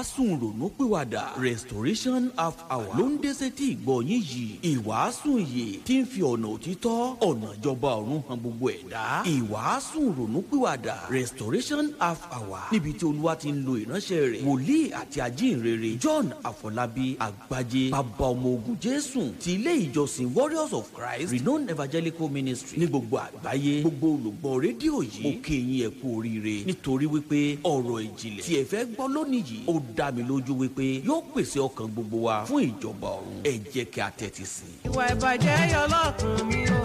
ìwàásù ronúpìwàdà restoration half hour ló ń dé sétí ìgbọ̀nyín yìí ìwàásù ìyè tí ń fi ọ̀nà òtítọ́ ọ̀nà ìjọba ọ̀run hàn gbogbo ẹ̀dá ìwàásù ronúpìwàdà restoration half hour níbi tí olúwa ti ń lo ìránṣẹ́ rẹ̀ wòlíì àti ajínrere john àfọlábí àgbájé bàbá ọmọ ogun jésù ti ilé ìjọsìn warriors of christ renowned evangelical ministry ní gbogbo àgbáyé gbogbo olùgbọ́ rédíò yìí ó kí yín ẹ kú oríire nítorí wípé ọ̀rọ̀ ìjìnlẹ̀ tí ẹ fẹ́ gbọ́ lónìí yìí ó dá mi lójú wípé yóò pèsè ọkàn gbogbo wa fún ìjọba ọ̀run ẹ jẹ́ kí a tẹ́tí sí i. ìwà ìbàjẹ́ yọ lọ́kàn mi o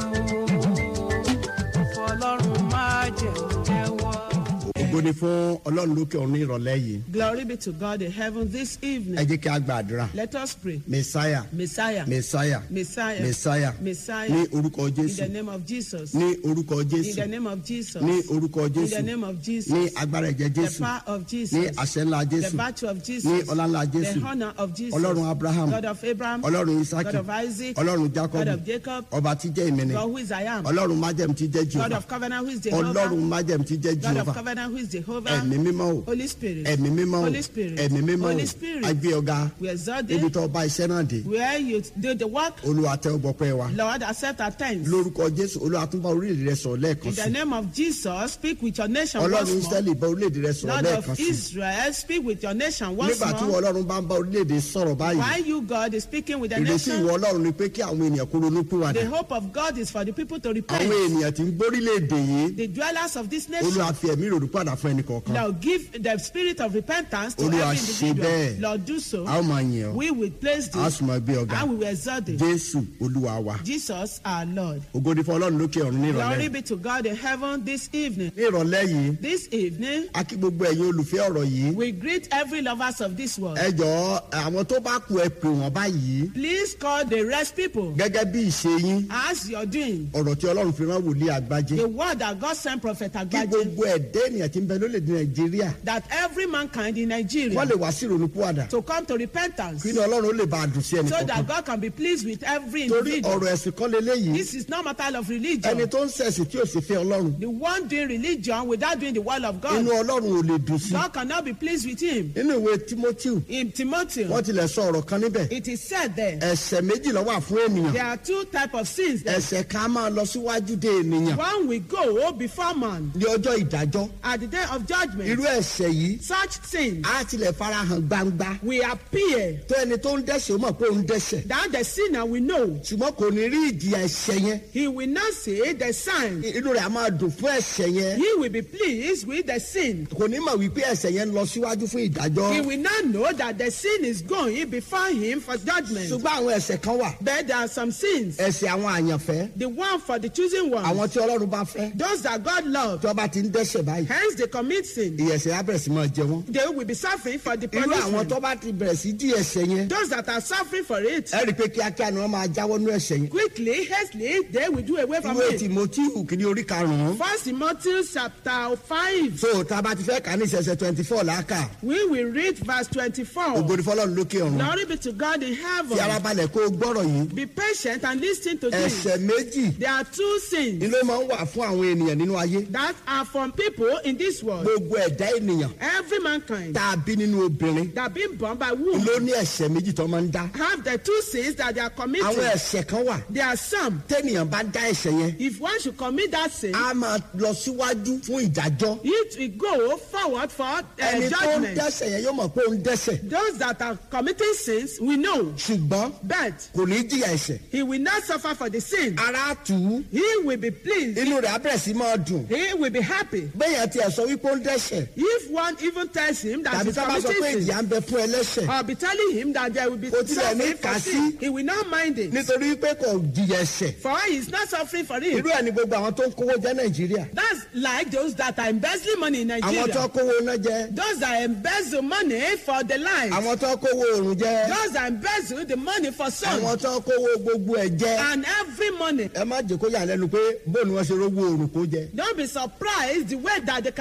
fọlọ́run máa jẹun jẹ́wọ́. ògo ni fún ọlọ́run lókè ọ̀run ní ìrọ̀lẹ́ yìí Glory be to God in heaven this ẹ evening. jẹ́ kí a gba àdúrà Let us pray. mẹsáyà Messiah, mẹsáyà Messiah, mẹsáyà Messiah, ní orúkọ in jésù the name of Jesus, ní orúkọ in jésù the name of Jesus, ní orúkọ in jésù the name of ní Jesus, agbára ẹ̀jẹ̀ the jésù power of ní Jesus, àṣẹ ńlá the jésù virtue of ní Jesus, ọlá ńlá jésù the honor of Jesus, ọlọ́run abraham God of Abraham, ọlọ́run isaki God of Isaac, ọlọ́run jacob God of Jacob, ọba tí jẹ́ ìmìnì God who is I am, ọlọ́run májẹ̀m tí jẹ́ God jehova of covenant who is Jehovah, ọlọ́run májẹ̀m tí jẹ́ God jehova of covenant who is Jehovah, ẹ̀mí mímọ́ o Holy Spirit, ẹ̀mí mímọ́ o Holy Spirit, ẹ̀mí mímọ́ o Holy Spirit, agbé ọ̀gá we exalt ibi thee, tó ọba iṣẹ́ náà dé where you do the work, olúwa tẹ́ ọ gbọ́pẹ́ wa Lord, accept our thanks. lórúkọ jésù olúwa tún bá orílẹ̀-èdè rẹ sọ̀rọ̀ lẹ́ẹ̀kan In the sí name of Jesus, speak with your nation ọlọ́run once more. israẹli bá orílẹ̀-èdè rẹ sọ̀rọ̀ Lord lẹ́ẹ̀kan of sí Israel, speak with your nation once nígbà tí ìwọ more. ọlọ́run bá ń bá orílẹ̀-èdè sọ̀rọ̀ báyìí While you, God, is speaking with the ìrètí ìwọ nation, ọlọ́run ni pé kí àwọn ènìyàn kó ronú pìwàdà the hope of God is for the people to àwọn repent. ènìyàn tí ń gbórílẹ̀-èdè yìí The dwellers of this nation, olúwa fi ẹ̀mí ìrònú padà fún ẹnì kọ̀ọ̀kan now give the spirit of repentance to Olúwa every ṣe individual. bẹ́ẹ̀. Lord, do a ó so. máa yìn ọ́ We will place a ó this sì máa gbé ọ̀gá and we will exalt thee. jésù olúwa wa Jesus, our Lord. ògo ni fún ọlọ́run lókè ọ̀run ní Glory ìrọ̀lẹ́ be to God in heaven this evening. ní ìrọ̀lẹ́ yìí This evening, a kí gbogbo ẹ̀yin olùfẹ́ ọ̀rọ̀ yìí we greet every lovers of this world. ẹ jọ̀ọ́ àwọn tó bá kú ẹ pè wọ́n báyìí Please call the rest people gẹ́gẹ́ bí ìṣe yín as you're doing. ọ̀rọ̀ tí ọlọ́run fi rán wòlíì àgbájé The word that God sent Prophet kí Agbaje gbogbo ẹ̀dá ènìyàn tí ń bẹ lólèdè nàìjíríà that every mankind in Nigeria wọ́n lè wá sí ìrònú pìwàdà to come to repentance kí ni ọlọ́run ó lè bá a dùn sí ẹnì so kọ̀ọ̀kan that God can be pleased with every torí individual. ọ̀rọ̀ ẹ̀sìn kan lélẹ́yìí This is not matter of ẹni religion. tó ń ṣẹ̀sìn tí ò sì fẹ́ ọlọ́run The one doing religion without doing the word of inú God, ọlọ́run ò lè dùn sí God cannot be pleased with him. nínú ìwé timothy In Timothy, wọ́n tilẹ̀ sọ ọ̀rọ̀ kan níbẹ̀ it is said there, ẹ̀ṣẹ̀ méjì ló wà fún ènìyàn there are two types of sins. There. ẹ̀ṣẹ̀ kan máa lọ síwájú dé ènìyàn One will go before man ní ọjọ́ ìdájọ́ at the day of judgment. irú ẹ̀ṣẹ̀ yìí Such sins á tilẹ̀ farahàn gbangba will appear tó ẹni tó ń dẹ́ṣẹ̀ ó mọ̀ pé ó ń dẹ́ṣẹ̀ that the sinner will know. ṣùgbọ́n kò ní rí ìjìyà ẹ̀ṣẹ̀ yẹn He will not see the sign. inú rẹ̀ á máa dùn fún ẹ̀ṣẹ̀ yẹn He will be pleased with the sin. kò ní mọ̀ wípé ẹ̀ṣẹ̀ yẹn ń lọ síwájú fún ìdájọ́ He will not know that the sin is going before him for judgment. ṣùgbọ́n àwọn ẹ̀ṣẹ̀ kan wà But there are some sins. ẹ̀ṣẹ̀ àwọn àyànfẹ́ The one for the choosing àwọn ones, tí ọlọ́run bá fẹ́ those that God loves, tí wọ́n bá ti ń dẹ́ṣẹ̀ báyìí hence they commit sin. ìyẹ̀ṣẹ̀ á bẹ̀rẹ̀ sí máa jẹ wọ́n They will be suffering for the irú àwọn tó punishment. bá ti bẹ̀rẹ̀ sí dí ẹ̀ṣẹ̀ yẹn Those that are suffering for it, ẹ rí i pé kíákíá ni wọ́n máa jáwọ́ nú ẹ̀ṣẹ̀ yẹn quickly, hastily, they will do away from ìwé it. tìmọ́tíhù kìíní orí karùn-ún First Timothy chapter 5, so tá a bá ti fẹ́ kà ní ìṣẹ̀ṣẹ̀ twenty four làákà we will read verse 24. ògbóni fọlọ́run lókè ọ̀run Glory be to God in fi heaven. ara balẹ̀ kó o gbọ́rọ̀ yìí Be patient and listen to this. ẹ̀ṣẹ̀ méjì There are two sins ni ló máa ń wà fún àwọn ènìyàn nínú ayé that are from people in this world. gbogbo ẹ̀dá ènìyàn Every mankind tá a bí nínú obìnrin that been born by womb ló ní ẹ̀ṣẹ̀ méjì tó máa ń dá have the two sins that they are àwọn committing. ẹ̀ṣẹ̀ kan wà There are some. tẹ́nìyàn bá dá ẹ̀ṣẹ̀ yẹn If one should commit that sin, á máa lọ síwájú fún ìdájọ́ it will go forward for uh, ẹni tó ń judgment. dẹ́ṣẹ̀ yẹn yóò mọ̀ pé ó ń dẹ́ṣẹ̀ Those that are committing sins, we know, ṣùgbọ́n but kò ní jìyà ẹ̀ṣẹ̀ he will not suffer for the sin. ara tù ú He will be pleased. inú rẹ̀ á bẹ̀rẹ̀ sí máa dùn He will be happy. bẹ́ẹ̀ tiẹ̀ sọ wípé ó ń dẹ́ṣẹ̀ If one even tells him that tàbí he's tá a bá sọ pé committing sin, ìyà ń bẹ fún ẹlẹ́ṣẹ̀ or be telling him that there will be Kò tilẹ̀ ní suffering kà for sí. sin, he will not mind it. nítorí pé kò jìyà ẹ̀ṣẹ̀ For he is not suffering for it. irú ẹ̀ ni gbogbo àwọn tó ń kówó jẹ́ nàìjíríà That's like those that are embezzling money in àwọn tó Nigeria. kówó iná jẹ Those that embezzle money for the light. àwọn tó kówó oòrùn jẹ Those that embezzle the money for sun. àwọn tó kówó gbogbo ẹ̀ jẹ And every money. ẹ má jẹ́ kó yà lẹ́nu pé bóun ni wọ́n ṣe rówó oòrùn kó jẹ Don't be surprised the way that they can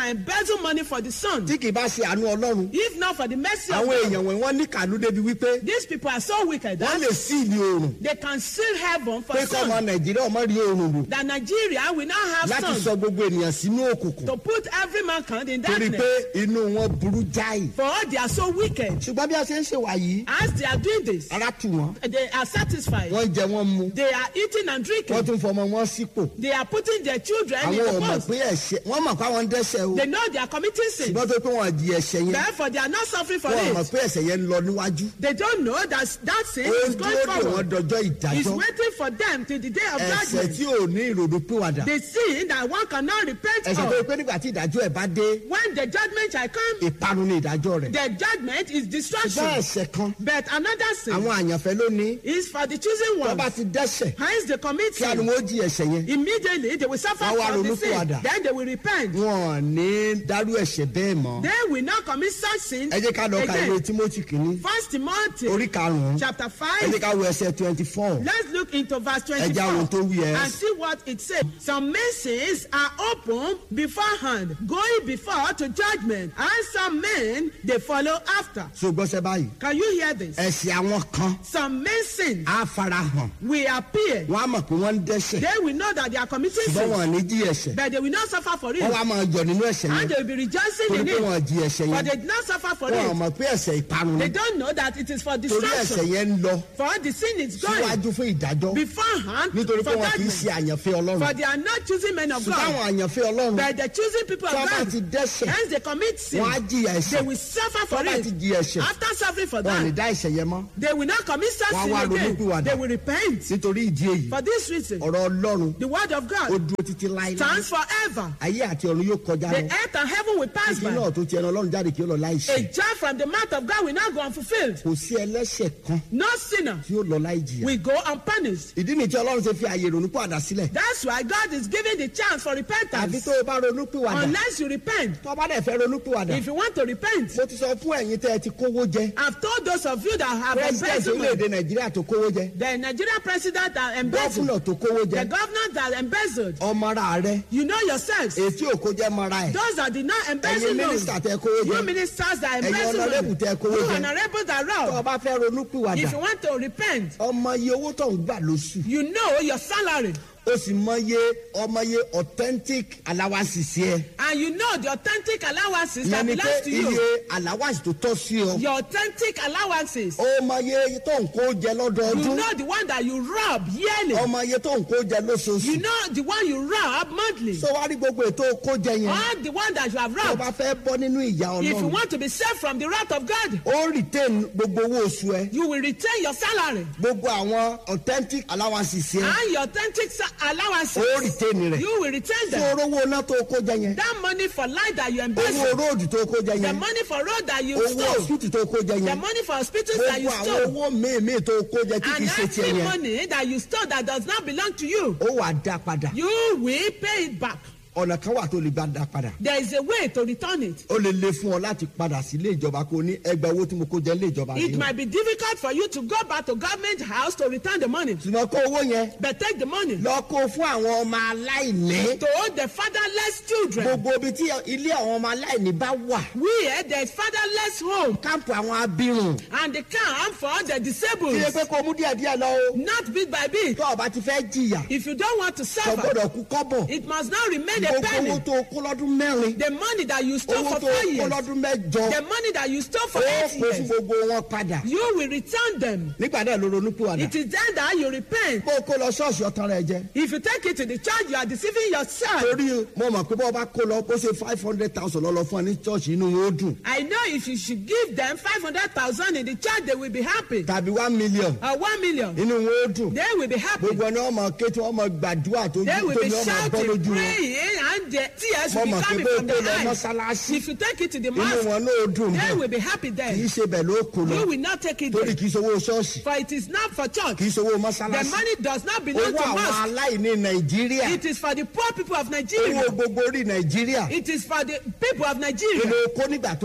can embezzle money for the son. tí kì í bá ṣe àánú ọlọ́run If not for the mercy of àwọn God, èèyàn wọ̀nyí wọ́n ní kànú débi wípé these people are so wicked wọ́n that lè sí ìlú oòrùn they can seal heaven for pé kọ́ ọmọ sun. nàìjíríà ọmọ rí oòrùn lò That Nigeria will now have láti sun sọ gbogbo ènìyàn sínú òkùnkùn to put every mankind in torí darkness. pé inú wọn burú jáì For all they are so wicked. ṣùgbọ́n bí a ṣe ń ṣe wà yìí As they are doing this, ara tù wọ́n they are satisfied. wọ́n jẹ wọ́n mu They are eating and wọ́n drinking. tún fọmọ wọn sípò They are putting their children in àwọn the ò mọ̀ post. pé ẹ̀ṣẹ̀ wọ́n mọ̀ pé àwọn ń dẹ́ṣẹ̀ o They know they are committing sin. ṣùgbọ́n tó pé wọ́n di ẹ̀ṣẹ̀ yẹn Therefore, they are not suffering for wọ́n mọ̀ it. pé ẹ̀ṣẹ̀ yẹn ń lọ níwájú They don't know that that sin ó is ń going dúró dè wọ́n forward. dọjọ́ It's ìdájọ́ waiting for them till the day of ẹ̀ṣẹ̀ judgment. tí ò ní ìrònú pìwàdà The sin that one cannot repent ẹ̀ṣẹ̀ tó of. pé nígbà tí ìdájọ́ ẹ̀ bá dé When the judgment shall come, ìparun ní ìdájọ́ rẹ̀ the judgment is ṣùgbọ́n destruction. ẹ̀ṣẹ̀ kan But another sin àwọn àyànfẹ́ ló ní is for the chosen tó bá ones. ti dẹ́ṣẹ̀ Hence, they commit kí àni sin. wọ́n jí ẹ̀ṣẹ̀ yẹn Immediately, they will suffer Wọ́n wá from the ronú sin. pìwàdà. Then they will repent. wọn ò ní dárú ẹ̀ṣẹ̀ bẹ́ẹ̀ mọ́ They will not commit such sin ẹ jẹ́ ká lọ ka ìwé again. timothy kìíní First Timothy orí karùn-ún chapter ẹ 5. jẹ́ ká wo ẹsẹ̀ twenty four Let's look into verse ẹ jẹ́ àwọn tó 24 wí ẹ and see what it says. Some masons are open beforehand, going before to judgment, and some men they follow after. so gbọ́sẹ̀ báyìí Can you hear this? ẹ̀ṣẹ̀ àwọn kan Some masons á fara hàn will appear. wọ́n á mọ̀ pé wọ́n ń dẹ́ṣẹ̀ They will know that they are committing ṣùgbọ́n sin, wọn ò ní jí ẹ̀ṣẹ̀ but they will not suffer for wọ́n it. wá máa yọ̀ nínú ẹ̀ṣẹ̀ And yẹn they will be rejoicing torí in pé wọn ò it. jí ẹ̀ṣẹ̀ But yẹn they did not suffer for wọn ò it. mọ̀ pé ẹ̀ṣẹ̀ ìparun They ni don't know that it is for torí ẹ̀ṣẹ̀ destruction. yẹn ń lọ For the sin is going síwájú fún ìdájọ́ beforehand nítorí pé for wọn kì í ṣe judgment. àyànfẹ́ ọlọ́run For they are not choosing men of ṣùgbọ́n God. àwọn àyànfẹ́ ọlọ́run But the choosing people tí of wọ́n bá God, ti dẹ́ṣẹ̀ hence they commit sin. wọ́n á jìyà They ẹ̀ṣẹ̀ will suffer for wọ́n bá ti it. jí ẹ̀ṣẹ̀ After suffering for wọn ò ní that, dá ẹ̀ṣẹ̀ yẹn mọ́ they will not commit such Wọ́n á sin wá again. ronúpìwàdà. They will repent. nítorí ìdí èyí For this reason, ọ̀rọ̀ ọlọ́run the word of ó God dúró títí láéláé stands forever. ayé àti ọ̀run yóò kọjá The lọ earth and heaven will pass kí náà by. tó ti ẹnu ọlọ́run jáde kí ó lọ láì ṣe A jar from the mouth of God will not go unfulfilled. kò sí ẹlẹ́ṣẹ̀ kan No sinner tí ó lọ láì jìyà will go unpunished. ìdí nìyí tí ọlọ́run ṣe fi àyè ronú pàdà sílẹ̀ That's why God is giving the chance for àbí repentance. tó o bá ronú pìwàdà Unless you repent. tó o bá dẹ̀ fẹ́ ronú pìwàdà If you want to repent, mo ti sọ fún ẹ̀yin tẹ́ ẹ ti kówó jẹ I've told those of you that have president embezzled money, orílẹ̀-èdè nàìjíríà tó kówó jẹ the Nigerian president that embezzled, gọ́fúnà tó kówó the jẹ governor that embezzled, ọmọ ara rẹ you know yourselves. ètí òkó jẹ́ mọ́ra ẹ̀ Those that did not embezzle ẹ̀yin money, mínísítà tẹ́ kówó you jẹ ministers that Ẹ̀yin embezzle honorable money, tẹ́ kówó you jẹ. honourables that tó o rob. bá fẹ́ ronú pìwàdà If you want to repent, ọmọ iye owó tó ń gbà lóṣù you know your salary ó sì mọye ọmọye authentic allowances yẹ and you know the authentic allowances that yẹn ni pé belongs to iye you. allowance tó tọ́ sí ọ Your authentic allowances. ó mọye tó ń kó jẹ You lọ́dọọdún know the one that you rob yearly. ọmọye tó ń kó jẹ You lóṣooṣù know the one you rob monthly. tó wá rí gbogbo ètò kó jẹ yẹn Or the one that you have tó bá robbed. fẹ́ bọ́ nínú ìyá If you ọlọ́run want to be saved from the wrath of God, ó retain gbogbo owó oṣù ẹ you will retain your salary gbogbo àwọn authentic allowances yẹn and your authentic sa- allowances. ó retain rẹ̀ You will retain tí them. orówó iná tó kó jẹ yẹn That money for light that you owó embezzle, róòdù tó kó jẹ the yẹn money for road that you owó stole, hospital tó kó jẹ the yẹn money for hospitals that you gbogbo àwọn stole, owó míì tó kó jẹ tí kì and í ṣe tiẹ̀ every yẹn money that you stole that does not belong to you, ó wà dá padà you will pay it back. ọ̀nà kan wà tó lè gbà dá padà There is a way to return it. ó lè le fún ọ láti padà sí ilé ìjọba kó ní ẹgbẹ́ owó tí mo kó jẹ ilé ìjọba It yìí might be difficult for you to go back to government house to return the money, ṣùgbọ́n kó owó yẹn but take the money lọ kó fún àwọn ọmọ aláìní to the fatherless children. gbogbo ibi tí ilé àwọn ọmọ aláìní bá wà Where there is fatherless home káàpù àwọn abirùn and the camp for the kí disabled, lè pé kó mú díẹ̀ díẹ̀ lọ o not bit by bit. tó o bá ti fẹ́ jìyà If you don't want to kò suffer, gbọ́dọ̀ kú kọ́bọ̀ it must not remain a gbogbo owó penny. tó o kó lọ́dún mẹ́rin The money that you stole owó for tó o four kó years, lọ́dún mẹ́jọ the money that you stole for ó eight kó fún years, gbogbo wọn padà you will return them. nígbà náà ló ronú pìwàdà It is then that you repent. bó o kó lọ ṣọ́ọ̀ṣì ọ̀tàn rẹ̀ jẹ If you take it to the church, you are deceiving yourself. torí mo mọ̀ pé bó o bá kó lọ bó ṣe five hundred thousand lọ́lọ́ fún ẹ ní ṣọ́ọ̀ṣì inú wọn ó dùn I know if you should give them 500,000 in the church, they will be happy. tàbí one million Or 1 million, inú wọn ó dùn they will be happy. gbogbo ẹni wọn máa ké tí wọn máa gbàdúrà tó They will tó be ní wọn máa bọ́ shouting, lójú wọn praying, and the tears will mo be mọ̀ pé coming bó o from kó lọ their eyes. mọ́ṣáláṣí If you take it to the inú mosque, wọn náà ó dùn they bẹ́ẹ̀ will be happy kì í there. ṣe bẹ́ẹ̀ ló kó lọ You will not take it torí there. kì í ṣe owó ṣọ́ọ̀ṣì For it is not for church. kì í ṣe owó The mọ́ṣáláṣí money does not belong owó to àwọn mosque. aláìní nàìjíríà It is for the poor people of owó Nigeria. gbogbo orí nàìjíríà It is for the people of kí Nigeria. ló kó nígbà tó kó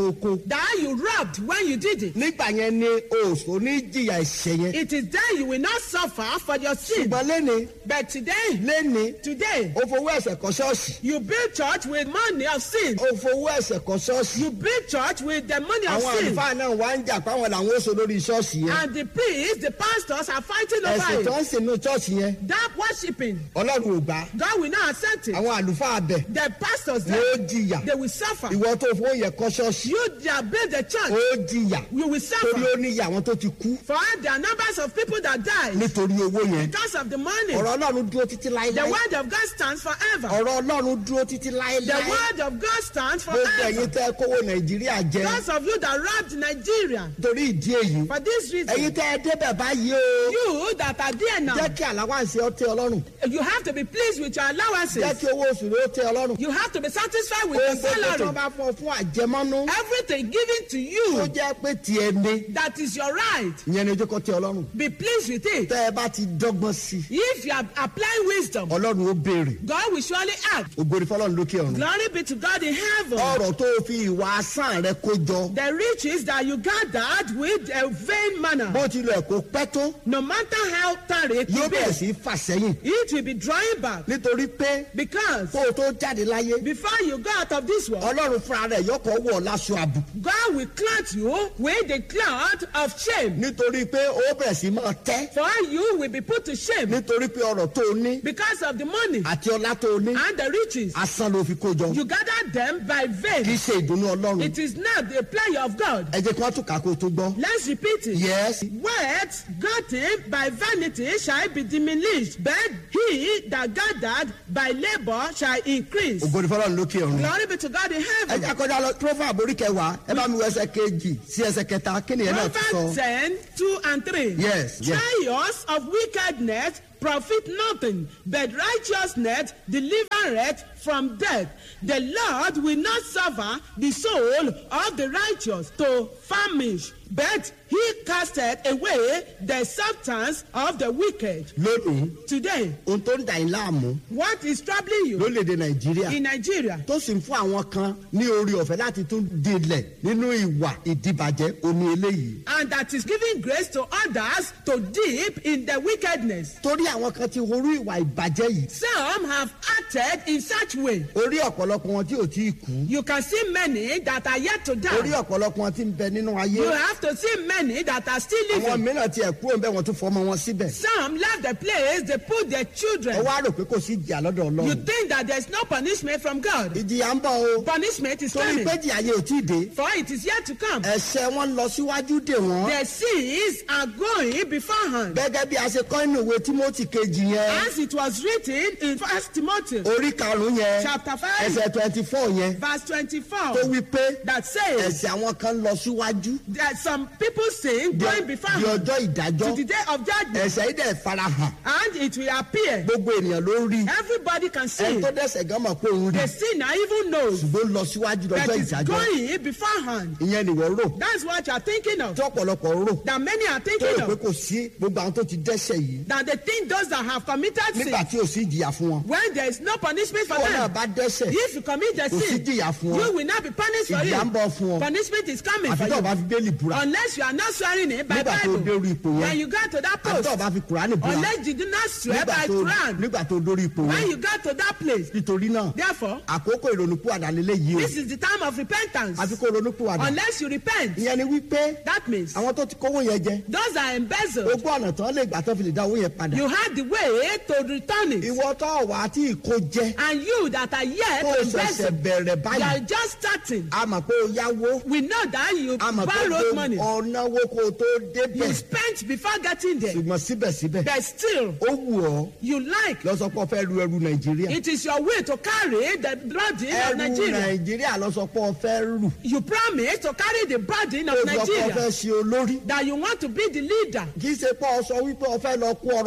that you robbed when you did it. nígbà yẹn ni òòsò ní jìyà ẹ̀ṣẹ̀ yẹn. It is then you will not suffer for your sin. ṣùgbọ́n lẹ́ni But today, lẹ́ni today, ó fowó ẹ̀sẹ̀ kọ́ ṣọ́ọ̀ṣì. you build church with money of sin. ó fowó ẹ̀sẹ̀ kọ́ ṣọ́ọ̀ṣì. You build church with the money of àwọn sin. àlùfáà náà wá ń jà pé àwọn làwọn ó so lórí ṣọ́ọ̀ṣì yẹn. And the priests, the pastors are fighting ẹ̀sìn tó over ń it. sìnú ṣọ́ọ̀ṣì yẹn That worshiping, ọlọ́run ò gbà. God will not accept it. àwọn àlùfáà bẹ̀ The pastors, ni ó there, jìyà. they will suffer. ìwọ tó fowó yẹn kọ́ ṣọ́ọ̀ṣì You that build the ó church, jìyà. you will torí suffer. ó níyà àwọn tó ti kú For there are numbers of people that die nítorí owó yẹn. because of the money. ọ̀rọ̀ ọlọ́run dúró títí The láéláé. word of God stands forever. ọ̀rọ̀ ọlọ́run dúró títí The láéláé. word of God stands gbogbo ẹ̀yin forever. tẹ́ kówó nàìjíríà jẹ Those of you that robbed Nigeria, torí ìdí èyí. for this ẹ̀yin reason, tẹ́ ẹ débẹ̀ báyìí o. you that are there now, jẹ́ kí àláwáǹsì ọ tẹ́ ọlọ́run. you have to be pleased with your jẹ́ allowances. kí owó oṣù rẹ ó tẹ́ ọlọ́run. You have to be satisfied with ohun your gbogbo tó salary. bá fọ fún àjẹmọ́nú. Everything given to tó you, jẹ́ pé tiẹ̀ ni. that is your right. ìyẹn ni ojú kọ́ tẹ́ ọlọ́run. Be pleased with it. tẹ́ ẹ bá ti dọ́gbọ́n sí i. If you are applying wisdom, ọlọ́run ó béèrè. God will surely act. ògbóni fọlọ́run lókè ọ̀run. Glory be to God in heaven. ọrọ̀ tó o fi ìwà asán rẹ kó jọ. The riches that you gathered with a vain manner, bó tilẹ̀ kó pẹ́ tó. no matter how tarry it yóò will bẹ̀rẹ̀ be, sí í fà sẹ́yìn. it will be drawing back. nítorí pé Because kó o tó jáde láyé. before you go out of this world, ọlọ́run fúnra rẹ̀ yọkọ̀ wọ̀ láṣọ àbùkù. God will clothe you with the cloth of shame. nítorí pé ó bẹ̀rẹ̀ sí máa tẹ́. For you will be put to shame nítorí pé ọrọ̀ tó o ní because of the money àti ọlá tó o ní and the riches. asán ló fi kó jọ. You gathered them by kì í vain. ṣe ìdùnnú ọlọ́run. It is not the pleasure of God. ẹ jẹ́ kí wọ́n tún kà á kó o tó gbọ́. Let's repeat it. yes Wealth gotten by vanity shall be diminished, but he that gathered by labor shall increase. ògbóni fọlọ́run lókè ọ̀run. Glory be to God in ẹ heaven. jẹ́ àkọjá lọ proverb orí kẹwàá ẹ bá mi wọ ẹsẹ̀ kejì sí ẹsẹ̀ kẹta kí nìyẹn náà ti Proverbs sọ. 10, 2 and 3. Yes, yes. Trials of wickedness profit nothing, but righteousness delivereth from death. The Lord will not suffer the soul of the righteous to famish, but he casteth away the substance of the wicked. lónìí Today, ohun tó ń dà yín láàmú what is troubling you lórílẹ̀‐èdè nàìjíríà in Nigeria? tó sì ń fún àwọn kan ní orí ọ̀fẹ́ láti tún dilẹ̀ nínú ìwà ìdìbàjẹ́ oní eléyìí. And that is giving grace to others to dip in the wickedness. torí àwọn kan ti horú ìwà ìbàjẹ́ yìí Some have acted in such way. orí ọ̀pọ̀lọpọ̀ wọn tí ò tí ì kú You can see many that are yet to orí die. ọ̀pọ̀lọpọ̀ wọn tí ń bẹ nínú ayé You have to see many that are still àwọn living. mìíràn tiẹ̀ kúrò ń bẹ́ wọn tún fọmọ wọn síbẹ̀ Some left the place, they put their ẹ children. wá rò pé kò sí ìjìyà lọ́dọ̀ You ọlọ́run think that there's no punishment from God. ìjìyà ń bọ̀ o Punishment is torí coming. pé jìyà yẹn ò tí ì dé For it is yet to come. ẹ̀ṣẹ̀ wọn lọ síwájú dè wọ́n The sins are going beforehand. gẹ́gẹ́ bí a ṣe kọ́ nínú ìwé tímọ́tì kejì yẹn As it was written in First Timothy orí karùn-ún yẹn chapter 5, ẹsẹ̀ twenty four yẹn verse tó 24, wí pé that says ẹ̀ṣẹ̀ àwọn kan lọ síwájú that some people sin di going di beforehand ọjọ́ ìdájọ́ to the day of judgment, ẹ̀ṣẹ̀ yìí dẹ̀ farahàn and it will appear. gbogbo ènìyàn ló rí Everybody can see. ẹni tó dẹ̀ṣẹ̀ gan mọ̀ pé òun rí The sinner even knows ṣùgbọ́n lọ síwájú that lọ́jọ́ is ìdájọ́ going beforehand. ìyẹn nìwọ rò That's what you are thinking of. tí ọ̀pọ̀lọpọ̀ rò That many are tó thinking rò pé of. kò sí gbogbo àwọn tó ti dẹ́ṣẹ̀ yìí That they think those that have committed sin, nígbà tí ò sí ìjìyà fún wọn when there is no punishment for tí wọn náà them, bá dẹ́ṣẹ̀ if you commit the kò sí sin, ìjìyà fún you ọ will not be punished for ìjìyà ń bọ̀ it. fún ọ Punishment is coming àfi for tó o bá you. fi bẹ́ẹ̀lì búra Unless you are not swearing it by nígbà tó o dé Bible. orí ipò yẹn When you got to that àfi tó o post, bá fi kùránì búra unless you do not swear nígbà by tó Quran, nígbà tó o dórí ipò when yẹn you got to that place, nítorí náà therefore, àkókò ìrònúpìwàdà lélẹ̀ yìí o this is the time of repentance. àfi kó ronúpìwàdà Unless you repent, ìyẹn ni wípé that means àwọn tó ti kówó yẹn jẹ those are embezzled. ogún ọ̀nà tán lè gbà tó fi lè dá owó yẹn padà You had the way to return it. ìwọ tó wà á tí ìkó jẹ And you that are yet tó to ṣẹ̀ṣẹ̀ embezzle, bẹ̀rẹ̀ you are báyìí just starting. a mọ̀ pé o yáwó We know that you a mọ̀ pé borrowed money. ọ̀nàwó kó o tó débẹ̀ You spent before getting there. ṣùgbọ́n síbẹ̀síbẹ̀ But still, ó wù ọ́ you like. lọ sọ pé o fẹ́ ru ẹrù nàìjíríà It is your way to carry the burden of ẹrù Nigeria. nàìjíríà lọ sọ pé o fẹ́ rù You promise to carry the burden ó of sọ pé o fẹ́ Nigeria. ṣe olórí That you want to be the leader. kì í ṣe pé o sọ wípé o fẹ́ lọ kó ọrọ̀ nàìjíríà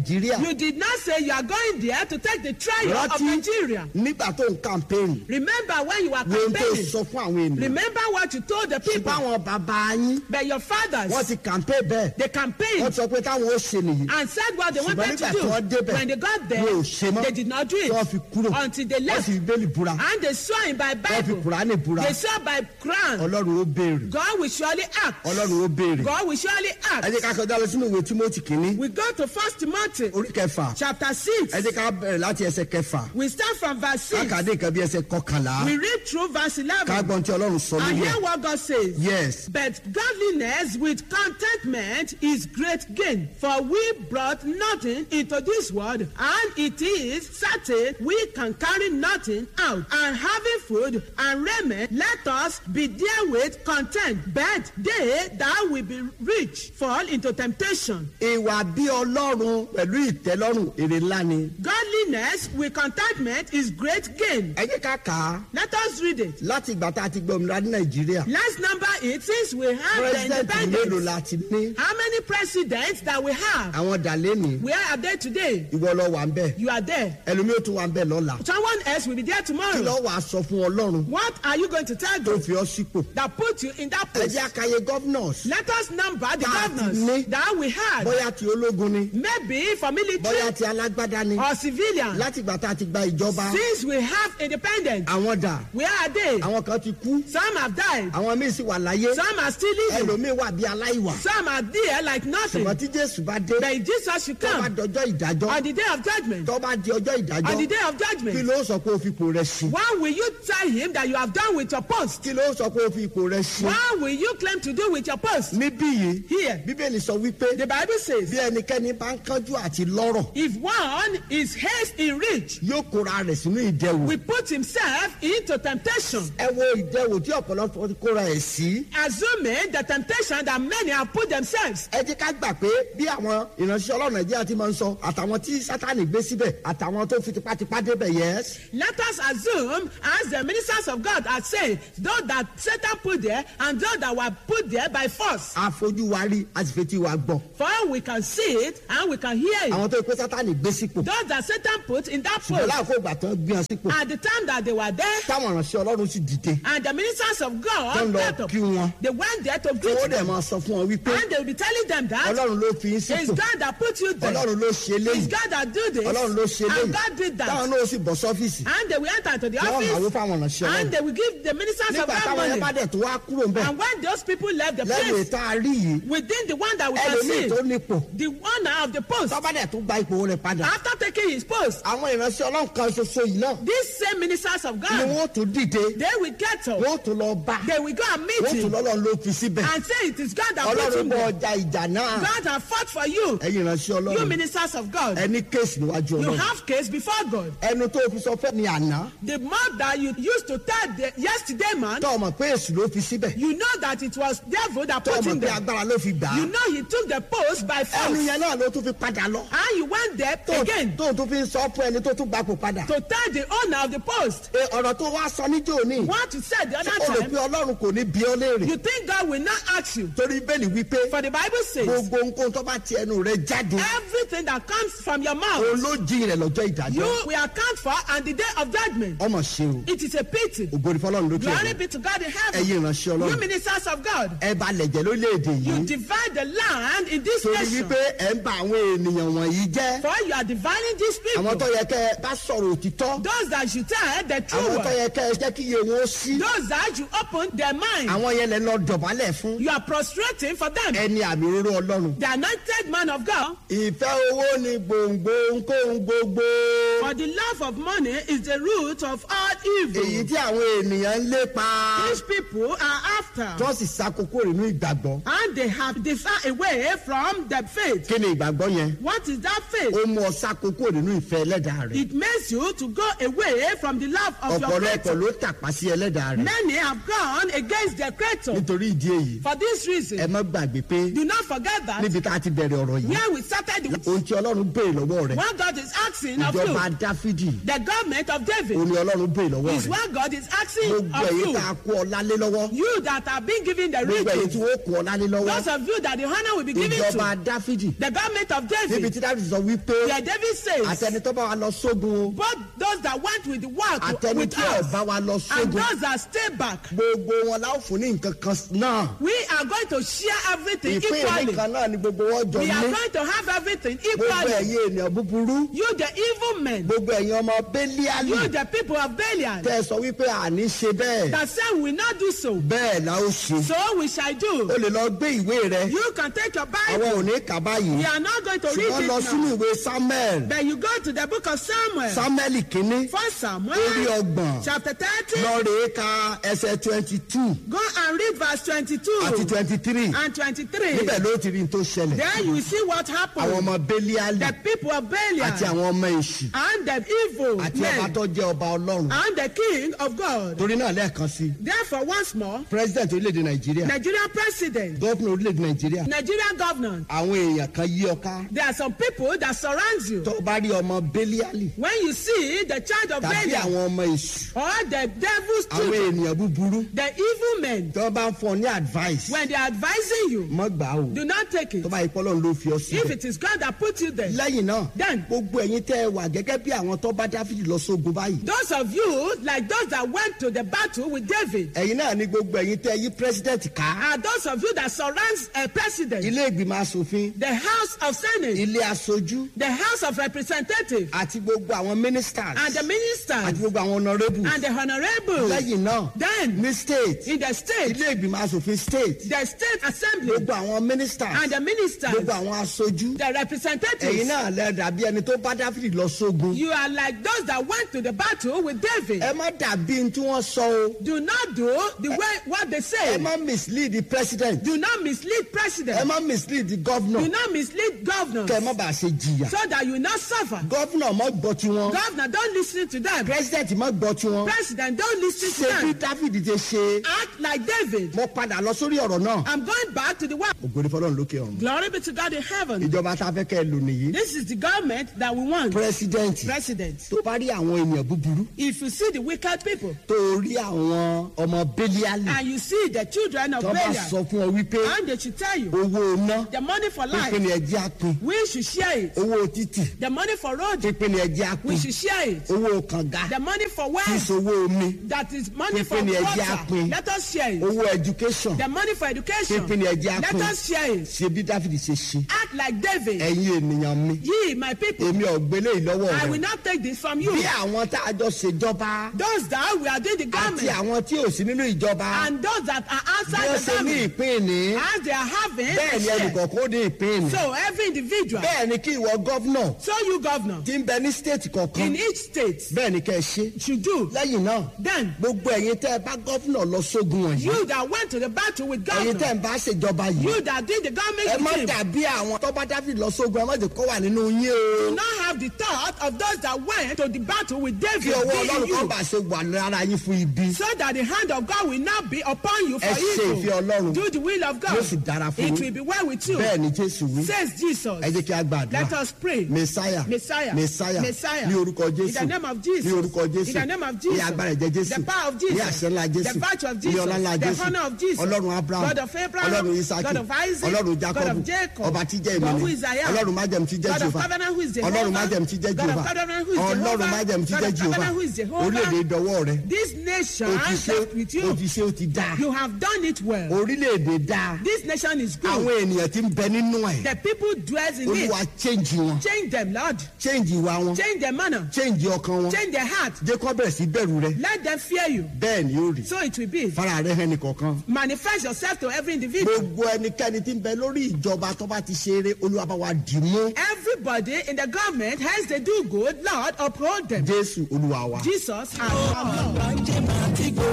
nàìjíríà You did not say you are going there to take the trial of rántí Nigeria. nígbà tó ń campaign Remember when you were wo ohun tó campaigning. sọ fún àwọn ènìyàn Remember what you told the ṣùgbọ́n people. àwọn bàbá yín But your fathers, wọ́n ti campaign bẹ́ẹ̀ they wọ́n campaigned sọ pé táwọn ó ṣe nìyí and said what they ṣùgbọ́n wanted nígbà to tí wọ́n do. débẹ̀ When they got there, wọn ò ṣe mọ́ they did not do tí wọ́n it fi kúrò until they wọ́n left. sì fi bẹ́ẹ̀lì búra And they saw him by wọ́n fi Bible. kùránì búra They saw by Quran. ọlọ́run ó béèrè God will surely act. ọlọ́run ó béèrè God will surely ẹ act. jẹ́ ká kọjá lọ sínú ìwé tímọ́tì kínní We go to First Timothy orí kẹfà chapter six. ẹ jẹ́ ká bẹ̀rẹ̀ láti ẹsẹ̀ kẹfà We start from verse six. kákàdé nǹkan bí ẹsẹ̀ kọkànlá We read through verse eleven. kágbọ́n tí ọlọ́run sọ And lórí hear ẹ̀ what God says. yes But godliness with contentment is great gain. For we brought nothing into this world, and it is certain we can carry nothing out. And having food and raiment, let us be therewith content. But they that will be rich fall into temptation. ìwà bí ọlọ́run pẹ̀lú ìtẹ́lọ́rùn èrè ńlá ni Godliness with contentment is great gain. ẹ jẹ́ ká kà á Let us read it. láti ìgbà tá a ti gbọ́ òmìnira ní nàìjíríà Let's number it since we have the president mélòó independence. la ti ní How many presidents that we have? àwọn dàlẹ́nì Where are they today? ìwọ lọ wà ń bẹ̀ You are there. ẹlòmíì ó tún wà ń bẹ̀ lọ́la Someone else will be there kí tomorrow. lọ́ wàá sọ fún ọlọ́run What are you going to tell tó them fi ọ́ sípò that put you in that ẹ place? jẹ́ àkàyè governors Let us number the Tá a ti ní. governors that we had. bóyá ti ológun ni Maybe for bóyá military ti alágbádá ni or civilian. láti ìgbà tá a ti gba ìjọba Since we have independence, àwọn dà where are they? àwọn kan ti kú Some have died. àwọn míì sì wà láyé Some are still living. ẹlòmíì wà bí aláìwà Some are there like nothing. ṣùgbọ́n tí jésù bá dé But Jesus should tó bá come dọjọ́ ìdájọ́ on the day of judgment. tó bá di ọjọ́ On the ìdájọ́ day of kí judgment. ló sọ pé o fi ipò rẹ sí What will you tell him that you have done with your post? kí ló sọ pé o fi ipò rẹ sí What will you claim to do with your post? níbí yìí Here, bíbélì sọ wípé the Bible says, bí ẹnikẹ́ni bá ń kánjú àti lọ́rọ̀ if one is haste in rich, yóò kóra rẹ̀ sínú ìdẹwò will put himself into temptation, ẹ wo ìdẹwò tí ọ̀pọ̀lọpọ̀ ti kóra ẹ̀ sí assuming the temptation that many have put themselves. ẹ jẹ́ ká gbà pé bí àwọn ìránṣẹ́ ọlọ́run nàìjíríà ti máa ń sọ àtàwọn tí sátani gbé síbẹ̀ àtàwọn tó fi tipátipá débẹ̀ yẹs Let us assume, as the ministers of God are saying, those that Satan put there and those that were put there by force. àfojú wa rí a sì fetí wa gbọ́ For we can see it and we can hear it. àwọn tó pé sátani gbé sípò Those that Satan put in that ṣùgbọ́n post láàkó ìgbà tó ń gbé wọn sípò at the time that they were there, táwọn ìránṣẹ́ ọlọ́run sì dìde and the ministers of tó ń God lọ got up. kí wọn They went there to tí greet wọ́n dẹ̀ them. máa sọ fún wọn wípé And they will be telling them that ọlọ́run ló fi yín it's sípò God that put you there. ọlọ́run ló ṣe It's léyìí God that do this. ọlọ́run ló ṣe And léyìí God did táwọn that. náà sì bọ̀ sọ́fíìsì And they will enter to the tí wọ́n máa wó office fáwọn ìránṣẹ́ and ọlọ́run they will give the ministers of nígbà God táwọn yẹn bá money. dẹ̀ tó wá kúrò ń bẹ̀ And when those people left the lẹ́nu place, ìta rí yìí within the one that we can ẹlòmíì see, tó nípò the owner of the post, tọ́ba dẹ̀ tó gba ipò rẹ̀ padà after taking his post, àwọn ìránṣẹ́ ọlọ́run kan ṣoṣo yìí náà these same ministers of ni God, wọ́n tún dìde they will get up. wọ́n tún lọ bá They will go and meet wọ́n tún him lọ́lọ́run ló fi síbẹ̀ and say it is God that put ọlọ́run him bọ there. ọjà ìjà náà God has fought for you. ẹ̀yin ìránṣẹ́ You ọlọ́run ministers of God. ẹni kéèsì níwájú You ọlọ́run have case before God. ẹnu tó fi sọ fẹ́ ni àná The mouth that you used to tell the yesterday man, tọ́ ọmọ pé èsì ló fi síbẹ̀ you know that it was devil that tọ́ put ọmọ him pé there. agbára ló fi gbà á You know he took the post by ẹnu force. yẹn náà ló tún fi padà lọ And you went there tó again tó tún fi sọ fún ẹni tó tún gbapò padà to tell the owner of the post Ẹ, ọ̀rọ̀ tó wá sọ níjó ní what you said the ó other rò pé time. ọlọ́run kò ní bí ọ léèrè You think God will not ask you. torí bẹ́ẹ̀ni wípé For the Bible says, gbogbo nǹkan tó bá ti ẹnu rẹ jáde everything that comes from your òun mouth, ló jí rẹ lọ́jọ́ ìdájọ́ you will account for on the day of judgment. ọmọ ṣe o It is a pity. ògbóni fọlọ́run lókè Glory ọ̀run be to God in heaven. ẹ̀yin ìránṣẹ́ You ọlọ́run ministers of God, ẹ bá lẹ̀jẹ̀ lórílẹ̀‐èdè you yìí divide the land in this torí nation. wípé ẹ̀ ń ba àwọn ènìyàn wọ̀nyí jẹ́ For you are dividing these àwọn tó people. yẹ kẹ́ ẹ bá sọ̀rọ̀ òtítọ́ Those that should tell the true àwọn tó word. yẹ kẹ́ ẹ jẹ́ kí iye wọn ó sí Those that you open their mind. àwọn yẹn lẹ lọ dọ̀bálẹ̀ fún You are prostrating for them. ẹni àmì òróró ọlọ́run The anointed man of God. ìfẹ́ owó ni gbòǹgbò nkóhun gbogbo For the love of money is the root of all èyí evil. tí àwọn ènìyàn ń lépa These people are after. tó sì ṣàkókò nínú ìgbàgbọ́ And they have deferred away from the faith. kí ni ìgbàgbọ́ yẹn What is that faith? ó mú ọ ṣàkókò nínú ìfẹ́ ẹlẹ́dàá rẹ̀ It makes you to go away from the love of your ọ̀pọ̀lọpọ̀ creator. ló tàpá sí ẹlẹ́dàá rẹ̀ Many have gone against their creator. nítorí ìdí èyí For this ẹ reason, má gbàgbé pé do not forget that níbi tá a ti bẹ̀rẹ̀ ọ̀rọ̀ yìí where we started the ohun tí ọlọ́run béèrè lọ́wọ́ rẹ̀ what God is asking of ìjọba you, dáfídì the government of òun David, ni ọlọ́run béèrè lọ́wọ́ is rẹ̀ what God is asking gbogbo of èyí you. tá a kó ọlá lé lọ́wọ́ You that have been given the gbogbo èyí tí riches, wọ́n kó ọlá lé lọ́wọ́ those of you that the honor will be given ìjọba to dáfídì the government of níbi David. tí dáfídì sọ wípé Where David says, àtẹni tó bá wa lọ sógun o both those that went with the work àtẹni with tí ò us bá wa lọ and sógun those that stay back, gbogbo wọn la ó fún ní nǹkan kan náà we are going to share everything ìpín ìní equally. kan náà ni gbogbo wọn jọ We are ní going to have everything gbogbo equally. ẹ̀yin ènìyàn búburú You, the evil men, gbogbo ẹ̀yin ọmọ bẹ́líálì you, the people of Belial, tẹ́ ẹ sọ wípé àní ṣe bẹ́ẹ̀ that said we will not do so. bẹ́ẹ̀ la ó ṣe So we shall o do. lè lọ gbé ìwé rẹ You can take your àwọn Bible. ò ní kà báyìí We are not going to read ṣùgbọ́n lọ it sínú now. ìwé samuel But you go to the book of Samuel. samuel kínní First Samuel, orí ọgbọ̀n chapter 30. lọ rèé ka ẹsẹ̀ twenty two Go and read verse 22 àti twenty three and 23. níbẹ̀ ló ti rí n tó ṣẹlẹ̀ There you will see what àwọn happened. ọmọ bẹ́líálì The people of àti Belial àwọn ọmọ èṣù and the evil àti ọba men tó jẹ́ ọba ọlọ́run and the king of God. torí náà lẹ́ẹ̀kan sí Therefore, once more, president orílẹ̀-èdè nàìjíríà Nigerian president, gọ́fìnà orílẹ̀-èdè nàìjíríà Nigerian governor, àwọn èèyàn kan yí ọ ká there are some people that surround you. tó bá rí ọmọ bẹ́líálì When you see the child of tàbí Belial àwọn ọmọ èṣù or the devil's àwọn children, ènìyàn búburú the evil men, tó bá ń fọ ní advice when they are advising you, mọ́ gbà ó do not take it. tó bá yí pọ́lọ́n ló fi ọ If síbẹ̀ it is God that put you there, lẹ́yìn náà then gbogbo ẹ̀yin tẹ́ ẹ wà gẹ́gẹ́ bí àwọn tó bá dáfídì lọ sógun báyìí those of you, like those that went to the battle with David, ẹ̀yin náà ni gbogbo ẹ̀yin tẹ́ yí president ká are those of you that surrounds a president, ilé ìgbìmọ̀ asòfin the House of Senate, ilé aṣojú the House of Representatives, àti gbogbo àwọn ministers and the àti ministers, gbogbo àwọn honourables and the honorables. lẹ́yìn náà Then, ní state in the state, ilé ìgbìmọ̀ asòfin state the state assembly, gbogbo àwọn ministers and the ministers, gbogbo àwọn aṣojú the ẹ̀yin representatives, náà lẹ dàbí ẹni tó bá dáfídì lọ sógun you are like those that went to the battle with David. ẹ má dàbí ní tí wọ́n sọ o Do not do the way what they ẹ say. má mislead the president Do not mislead ẹ president. má mislead the governor Do not mislead governors kẹ ẹ má bàa ṣe jìyà so that you will not suffer. governor má gbọ́ tiwọn Governor, don't listen to them. president má gbọ́ tiwọn President, don't listen to ṣé bí them. dáfídì ti ṣe Act like David. mo padà lọ sórí ọ̀rọ̀ náà I'm going back to the world. ògbóni fọlọ́run lókè ọ̀run Glory be to God in heaven. ìjọba tá a fẹ́ kẹ́ ẹ lò nìyí This is the government that we want. president President. tó bá rí àwọn ènìyàn búburú If you see the wicked people tó rí àwọn ọmọ bẹ́líálì and you see the children of tó bá Belial, sọ fún ọ wípé and they should tell you owó iná the money for pínpín ni life, ẹjẹ́ àpín we should share it. owó títì The money for road, pínpín ni ẹjẹ́ we àpín should share it. owó kànga The money for well, ìṣòwò omi that is money for Pínpín ni ẹ jẹ́ water. àpín. Let us share it. owó education The money for education. pínpín ni ẹjẹ́ Let àpín us share it. ṣe bí dáfídì ṣe ṣe Act like David. ẹ̀yin ènìyàn mi Ye, my people, èmi ọ̀gbẹ́lẹ̀ ìlọ́wọ́ I rẹ̀ will not take this from you. bí àwọn tá a jọ ṣèjọba Those that we are doing the àti government àwọn tí ò sí nínú ìjọba and those that are bí outside wọ́n the ṣe ní government, ìpín ní as they are having, bẹ́ẹ̀ a ni share. ẹnìkọ̀ọ̀kan ó ní ìpín ní so every individual, bẹ́ẹ̀ ni kí ìwọ gọ́vnọ̀ so you governor, tí ń bẹ ní stéètì kọ̀ọ̀kan in each state bẹ́ẹ̀ ni kẹ́ ẹ ṣe should do. lẹ́yìn náà Then, gbogbo ẹ̀yin tẹ́ ẹ bá gọ́vnọ̀ lọ sógun wọ̀nyí you that went to the battle with ẹ̀yin tẹ́ governor, ẹ bá ṣèjọba yìí you that did the ẹ government má with him, dàbí àwọn tọ́ba dáfíd lọ sógun ẹ má jẹ́ kó wà nínú yín o do not have the thought of those that went to the battle with David kí ọwọ́ being ọlọ́run kan you, bá ṣe wà lára yín fún ibi so that the hand of God will not be upon you for ẹ ṣe ìfẹ́ evil. ọlọ́run Do the will of God. yóò sì dára fún It yín will be well with you. bẹ́ẹ̀ ni jésù wí Says Jesus. ẹ jẹ́ kí a gbàdúrà Let us pray. mẹsáyà Messiah. mẹsáyà Messiah. ní orúkọ In jésù the name of Jesus. ní orúkọ jésù In the name of ní Jesus. agbára ẹ̀jẹ̀ jésù The power of ní Jesus. àṣẹ ńlá jésù The virtue of ní Jesus. ọlá ńlá The jésù honor of Jesus. ọlọ́run abraham God of Abraham. ọlọ́run isaki God of Isaac. ọlọ́run God jacob of Jacob. ọba tí jẹ́ God who ìmọ̀lẹ̀ is I am. ọlọ́run májẹ̀mú tí jẹ́ God of jehova covenant who is Jehovah. ọlọ́run májẹ̀mú tí jẹ́ God of jehova covenant who is ọlọ́run Jehovah. májẹ̀mú tí God jẹ́ of jehova covenant who is Jehovah. orílẹ̀-èdè dọwọ́ rẹ This nation o ti ṣe left with o you. ti ṣe o ti dáa You have done it well. orílẹ̀-èdè dáa This nation is good. àwọn ènìyàn tí ń bẹ nínú ẹ̀ The people dwells in olúwa it. change wọn Change them, Lord. change ìwà wọn Change their manner. change ọkàn wọn Change their heart. jẹ́ kó bẹ̀rẹ̀ sí bẹ̀rù rẹ Let them fear you. bẹ́ẹ̀ ni ó rí So it will be. fara rẹ hàn nìkọ̀ọ̀kan Manifest yourself to every individual. gbogbo ẹnikẹ́ni tí ń bẹ lórí ìjọba tó bá ti ṣe eré olúwa bá wa dì mú Everybody in the government has they do good. Lord, uphold them. jésù olúwa wa. Jesus and our Lord.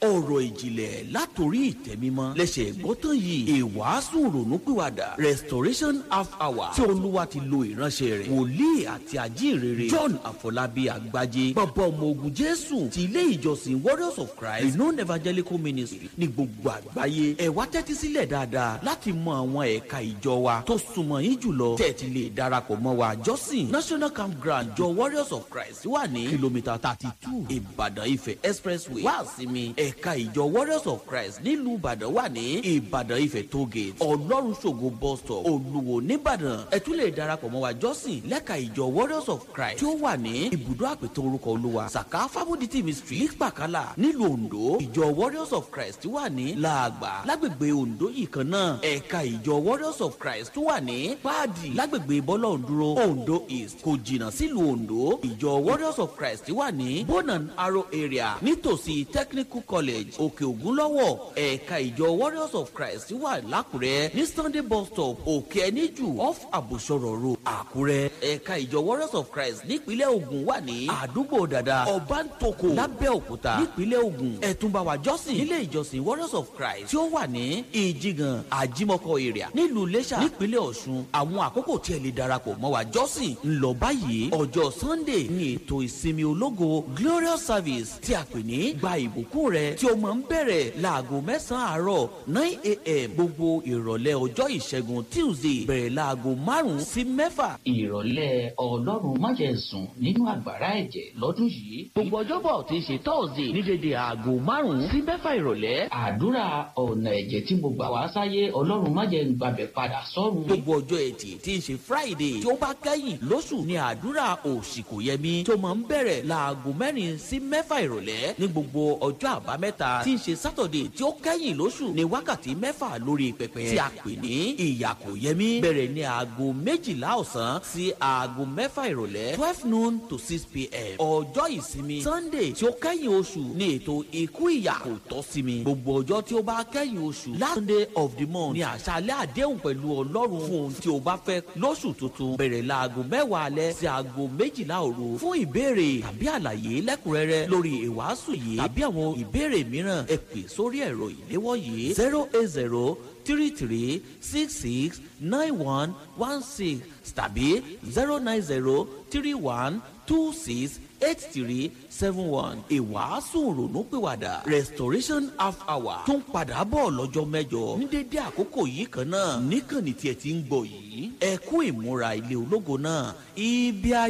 ọ̀rọ̀ ìjìnlẹ̀ látòrí ìtẹ́mímọ́ lẹ́sẹ̀ gbọ́tàn yìí ìwàásù ronúpìwàdà restoration half hour tí olúwa ti lo ìránṣẹ́ rẹ̀ wòlíì àti àjíǹrere john àfọlábí àgbájé bàbá ọmọ ogun jésù ti ilé ìjọsìn warriors of christ renowned evangelical ministry ní gbogbo àgbáyé ẹ wá tẹ́tí sílẹ̀ dáadáa láti mọ àwọn ẹ̀ka ìjọ wa tó súnmọ́ yín jùlọ tẹ́tí lè darapọ̀ mọ́ wa jọ́sìn national campground jọ warriors of christ wà ní kìlómítà thirty two ìbàdàn ifẹ̀ expressway wá sinmi ẹ̀ka ìjọ warriors of christ nílùú ìbàdàn wà ní ìbàdàn ifẹ̀ tollgate ọlọ́run ṣògo bus stop olúwo nìbàdàn ẹ tún lè darapọ̀ mọ́ wa jọ́sìn lẹ́ka ìjọ warriors of christ tí ó wà ní ibùdó àpètò orúkọ olúwa saka fábọ̀dìtì ministry nípàkálà nílùú ondo ìjọ warriors of christ wà ní làgbà lágbègbè ondo yìí kan náà ẹ̀ka ìjọ warriors of christ tó wà ní páàdì lágbègbè bọ́lá òǹdúró ondo east kò jìnnà sílùú ondo ìjọ warriors of christ wà ní bonan arrow area nítòsí technical college òkè ògúnlọ́wọ̀ ẹ̀ka ìjọ warriors of christ wà lákùrẹ́ ní sunday bus stop òkè ẹníjù off àbùsọ̀rọ̀ road àkúrẹ́ ẹ̀ka ìjọ warriors of christ nípínlẹ̀ ogun wà ní àdúgbò dada ọbàntoko lábẹ́òkúta nípínlẹ̀ ogun ẹ̀túnbáwá jọ́sìn nílé ìjọsìn warriors of christ tí ó wà ní ìjìgàn àjímọ́kọ area nílùú iléṣà nípínlẹ̀ ọ̀ṣun àwọn àkókò tí ẹ lè darapọ̀ mọ́ wa jọ́sìn ń lọ báyìí ọjọ́ sunday ní ètò ìsinmi ológo glorious service tí a pè ní gba ìbùkún rẹ tí ó máa ń bẹ̀rẹ̀ láago mẹ́sàn-án àárọ̀ nine a.m. gbogbo ìrọ̀lẹ́ ọjọ́ ìṣẹ́gun tuesday bẹ̀rẹ̀ láago márùn-ún sí mẹ́fà ìrọ̀lẹ́ ọlọ́run májẹ̀sùn nínú àgbàrá ẹ̀jẹ̀ lọ́dún yìí. gbogbo ọjọ́bọ̀ tí í ṣe thursday ní dédé aago márùn-ún sí mẹ́fà ìrọ̀lẹ́ àdúrà ọ̀nà ẹ̀jẹ̀ tí mo gbà wá sáyé ọlọ́run májẹ̀ ń gbàbẹ̀ padà sọ́run. gbogbo ọjọ́ ẹtì tí ń ṣe friday tí ó bá kẹ́yìn lóṣù ní àdúrà òṣìkòyẹmí tó máa ń bẹ̀rẹ̀ láago mẹ́rin sí mẹ́fà ìrọ̀lẹ́ ní gbogbo ọjọ́ àbámẹ́ta tí ń ṣe saturday tí ó kẹ́yìn lóṣù ní wákàtí mẹ́fà lórí pẹpẹ tí a pè ní ìyàkòyẹmí bẹ̀rẹ̀ ní aago méjìlá ọ̀sán sí aago mẹ́fà ìrọ̀lẹ́ twelve noon to six pm ọjọ́ ìsinmi sunday tí ó kẹ́yìn oṣù ní ètò ikú ìyà kò tọ́ sí mi gbogbo ọjọ́ tí ó bá kẹ́yìn oṣù last sunday of the month ní àṣálẹ́ àdéhùn pẹ̀lú ọlọ́run fún ohun tí o bá fẹ́ lóṣù tuntun bẹ̀rẹ̀ láago mẹ́wàá alẹ́ sí aago méjìlá òru fún ìbéèrè tàbí àlàyé lẹ́kùnrẹ́rẹ́ lórí ìwàásù yìí tàbí àwọn ìbéèrè mìíràn ẹ pè sórí ẹ̀rọ ìléwọ́ yìí zero eight zero three three six six nine one one six tàbí zero nine zero three one two six eight three seven one ìwàásù ronúpìwàdà restoration half hour tó ń padà bọ̀ lọ́jọ́ mẹ́jọ ní dédé àkókò yìí kan náà níkànnì tí ẹ ti ń gbọ́ yìí ẹ kú ìmúra ilé ológo náà ibi ayé.